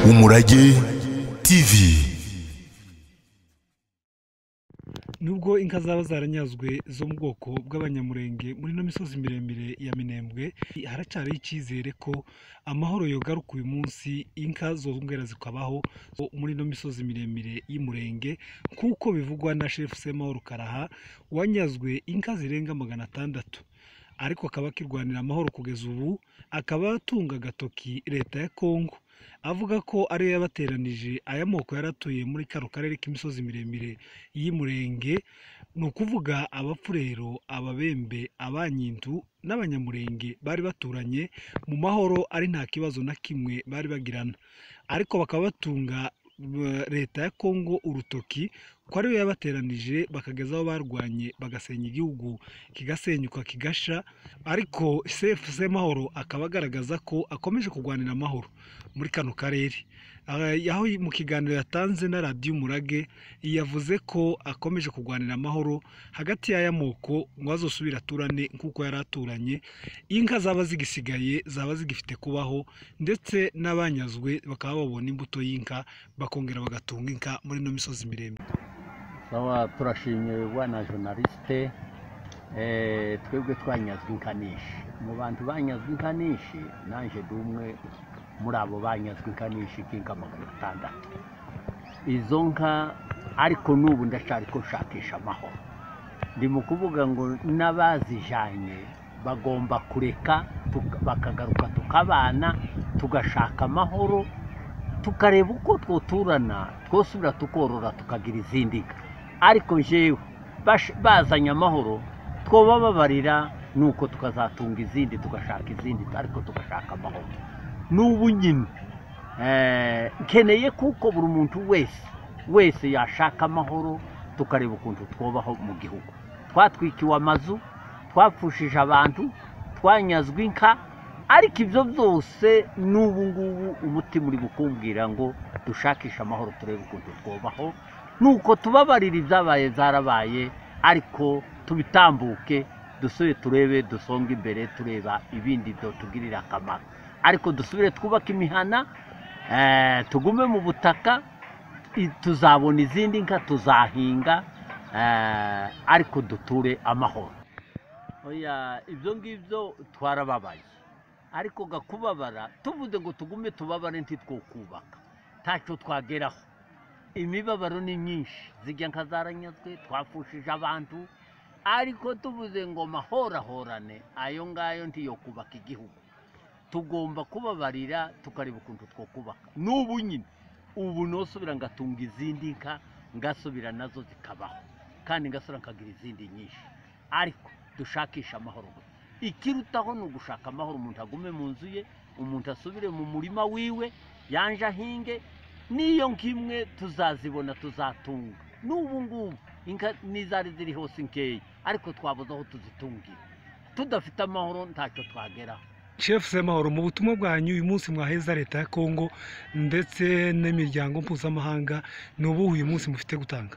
umurage tv nubwo inka zaba zaranyazwe zo mu bwoko bw'abanyamurenge muri ino misozi miremire ya minembwe haracyariho icyizere ko amahoro yogaruka uyu munsi inka zongera zikabaho muri ino misozi miremire y'umurenge nk'uko bivugwa na shefu semahoro karaha wanyazwe inka zirenga magana atandatu ariko akaba akirwanira amahoro kugeza ubu akaba atunga agatoki leta ya kongo avuga ko ariyo yabateranije aya moko yari atuye muri kano karere k'imisozi miremire y'umurenge ni ukuvuga abapfurero ababembe abanyindu n'abanyamurenge bari baturanye mu mahoro ari nta kibazo na kimwe bari bagirana ariko bakaba batunga eh, leta ya kongo urutoki ko ariyo yabateranije bakageza aho barwanye bagasenya igihugu kigasenyuka kigasha ariko sefu semahoro akaba agaragaza ko akomeje kurwanira amahoro muri kano karere Ah, aho mu kiganiro yatanze na radiyo umurage yavuze ko akomeje kurwanira amahoro hagati y'aya moko ngo azosubire aturane nk'uko yari aturanye inka zaba zigisigaye zaba zigifite kubaho ndetse n'abanyazwe bakaba babona imbuto y'inka bakongera bagatunga inka muri ino misozi miremire sawa turashimye bwana journaliste eh, twebwe twanyazwe inka nyinshi mu bantu banyazwe inka nyinshi nanje ndi umwe muri abo banyazwe inka nyinshi k'inka magana atandatu izo nka ariko n'ubu ndacyari ko nshakisha amahoro ndi mu kuvuga ngo n'abazijanye bagomba kureka tuka- bakagaruka tukabana tugashaka amahoro tukareba uko twoturana twosubira tukorora tukagira izindi nka ariko njyewe bash- bazanye amahoro twobababarira nuko tukazatunga izindi tugashaka izindi ariko tugashaka amahoro n'ubu nyine eh, nkeneye kuko buri muntu wese wese yashaka amahoro tukareba ukuntu twobaho mu gihugu twatwikiwe amazu twapfushije abantu twanyazwe inka ariko ibyo byose n'ubu ngubu umutima uri kumbwira ngo dushakishe amahoro turebe ukuntu twobaho nuko tubabarira ibyabaye zarabaye ariko tubitambuke dusubire turebe dusonge imbere tureba ibindi byatugirira akamaro ariko dusubire twubake imihana eh, tugume mu butaka i- tuzabona izindi nka tuzahinga eh, ariko duture amahoro oya ibyo ngibyo twarababaye ariko gakubabara tuvuze ngo tugume tubabare ntitwokubaka ntacyo twageraho imibabaro ni myinshi zijya nka zaranyazwe twafushije abantu ariko tuvuze ngo mahorahorane ayo ngayo ntiyo kubaka igihugu tugomba kubabarira tukareba ukuntu twokubaka n'ubu nyine ubu nosubira ngatunga izindi nka ngasubira nazo zikabaho kandi ngasubira nkagira izindi nyinshi ariko dushakisha amahoro gusa ikirutaho ni ugushaka amahoro umuntu agume mu nzu ye umuntu asubire mu murima wiwe yanje ahinge n'iyo nk'imwe tuzazibona tuzatunga n'ubu ngubu inka n'izari ziri hose nkeya ariko twabuze aho tuzitungira tudafite amahoro ntacyo twageraho Chef Semahoro mu butumwa bwanyu uyu munsi mwaheza leta ya Kongo ndetse n'imiryango mpuzamahanga ni ubuhe uyu munsi mufite gutanga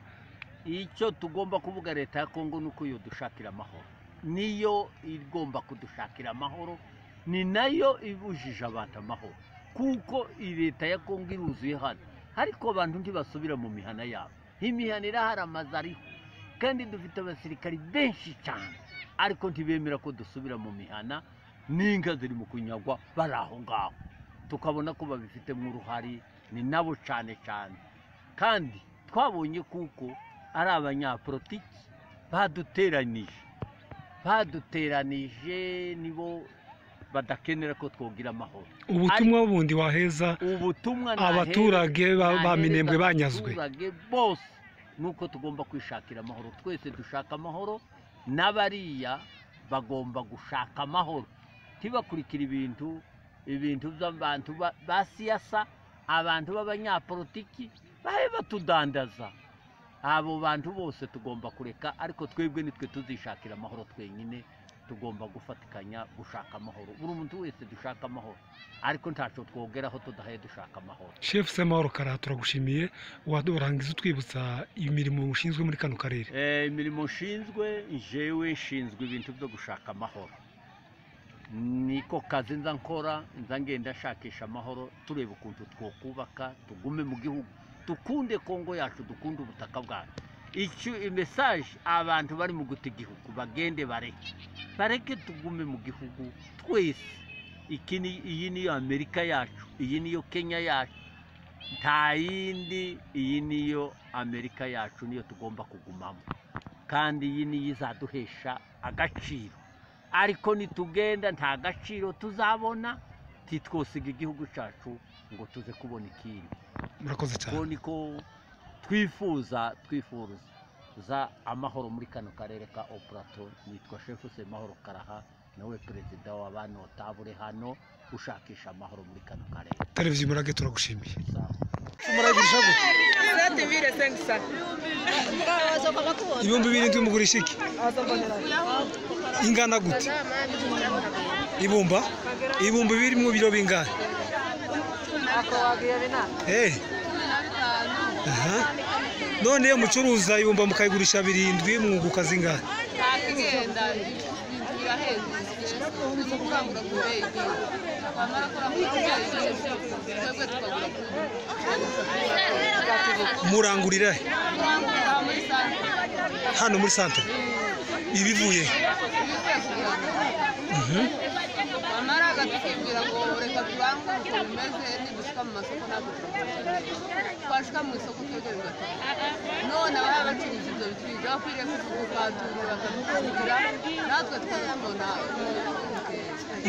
icyo tugomba kuvuga leta ya kongo ni uko dushakira amahoro niyo igomba kudushakira amahoro ni nayo ibujije abantu amahoro kuko iyi leta ya kongo iruzuye hano ariko abantu ntibasubira mu mihana yabo imihana irahari amazu ariho kandi dufite abasirikari benshi cyane ariko ntibemera ko dusubira mu mihana n'inka ziri mu kunyagwa bari aho ngaho tukabona ko babifitemo uruhare ni nabo cyane cyane kandi twabonye kuko ari abanyapolitiki baduteranije baduteranije nibo badakenera ko twogira amahoro ubutumwa bundi waheza ubutumwa Abaturage ba- ba nahereza Minembwe banyazwe. abaturage bose nuko tugomba kwishakira amahoro twese dushaka amahoro n'abariya bagomba gushaka amahoro ntibakurikira ibintu ibintu by'abantu ba- ba siyasa abantu b'abanyapolitiki babe batudandaza abo bantu bose tugomba kureka ariko twebwe nitwe tuzishakira amahoro twenyine tugomba gufatikanya gushaka amahoro buri muntu wese dushaka amahoro ariko ntacyo twogeraho tudahaye dushaka amahoro Chef Semahoro Karaha turagushimiye warangiza utwibutsa imirimo mushinzwe muri kano karere Eh, imirimo nshinzwe njyewe nshinzwe ibintu byo gushaka amahoro niko kazi nza nkora nza ngenda nshakisha amahoro tureba ukuntu twakubaka tugume mu gihugu dukunde kongo yacu dukunde ubutaka bwacu icyo mesaje abantu bari mu guta igihugu bagende bareke bareke tugume mu gihugu twese iki ni iyi niyo amerika yacu iyi niyo kenya yacu nta yindi iyi niyo amerika yacu niyo tugomba kugumamo kandi iyi niyo izaduhesha agaciro ariko nitugenda nta gaciro tuzabona ntitwosiga igihugu cyacu ngo tuze kubona ikindi murakoze cyane ubwo niko twifuza twifuza amahoro muri kano karere ka opurato nitwa shefu semahoro karaha nawe perezida wa bano tabure hano ushakisha amahoro muri kano karere televiziyo murage turagushimiye Sawa. muragurisha gute Sete vile sengsa. ibihumbi birindwi mugurisha iki ingana gute ibumba ibumba birimo biro bingana Ako wagiye bina. Eh. aha none iyo mucuruza ibumba mukayigurisha birindwi mwunguka zingana Akigenda. Biraheze. Tukangura kubeye. Wamara kora mu Twebwe tukagura kubeye. murangurira he? Tukangura muri sare. hano muri santere ibivuye he? Wamara agatukibwira ngo reka tubange uko bimeze nidushyika mu masoko ntabwo turabona. Twashyika mu isoko twebwe bigatanga. none ababa bacuruza ibyo bicuruzwa bakwiriye kubatura bakabikubwira natwe tukabibona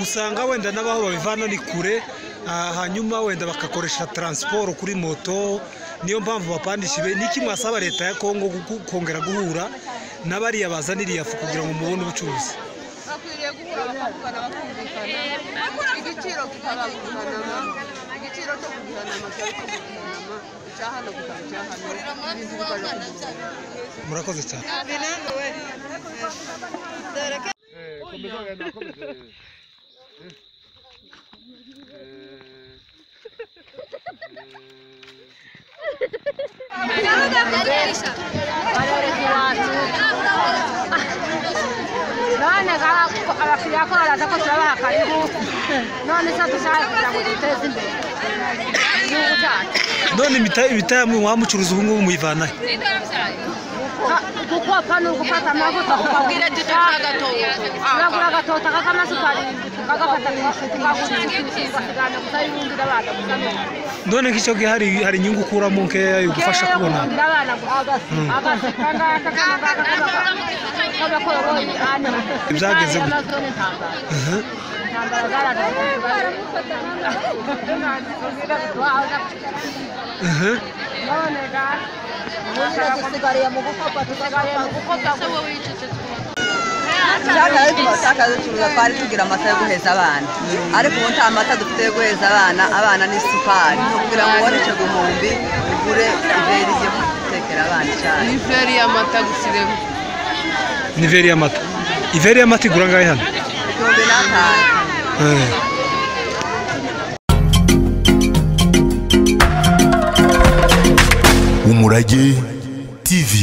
usanga wenda n'abaho babivana ni kure ah, hanyuma wenda bagakoresha taransiporo kuri moto niyo mpamvu bapandisha ibe niki mwasaba leta ya kongo guku- kongera guhura n'abariya baza n'iriyafu kugira ngo mubone ubucuruzi bakwiriye guhura bakavugana bakumvikana igiciro kikaba guhanama igiciro cyo kugihanama cyari cyo kugihanama icya hano kikaba icya hano ibintu bikaza kugihanama murakoze cyane Komeza wenda komeza. none abakiriya ko baraza ko turabaha karibu none se dushaka kugira ngo duteze imbere igihugu cyacu none imita- imitamu wamucuruza ubu ngubu muyivana he? Ka- gukopa ni ugufata amavuta ukagura uragura agatoto kak'amase ukagafata tukagurisha ugasigana gusa y'ubundi abana gusa n'ubundi none nk'icyo gihe hari hari inyungu ukuramo nkeya yo gufasha Kera yo kubona guhundira abana gusa agaseka ngaka k'abakoroyi ane Ibyagenze gute? amazone ntambara Aha. intambara zaradaga Aha. cyane rero tumatakaza turuza twari tugira amata yo guheza abana ariko ubu nta mata dufite yo guheza abana abana ni sukari kugira ngo ubone icyo gihumbi ugure iberi ryo gutekera abana icyayi ni veri y'amata gusa iremo ni veri y'amata iveri y'amata igura angahe hano igihumbi n'atanu Eh. umurage tv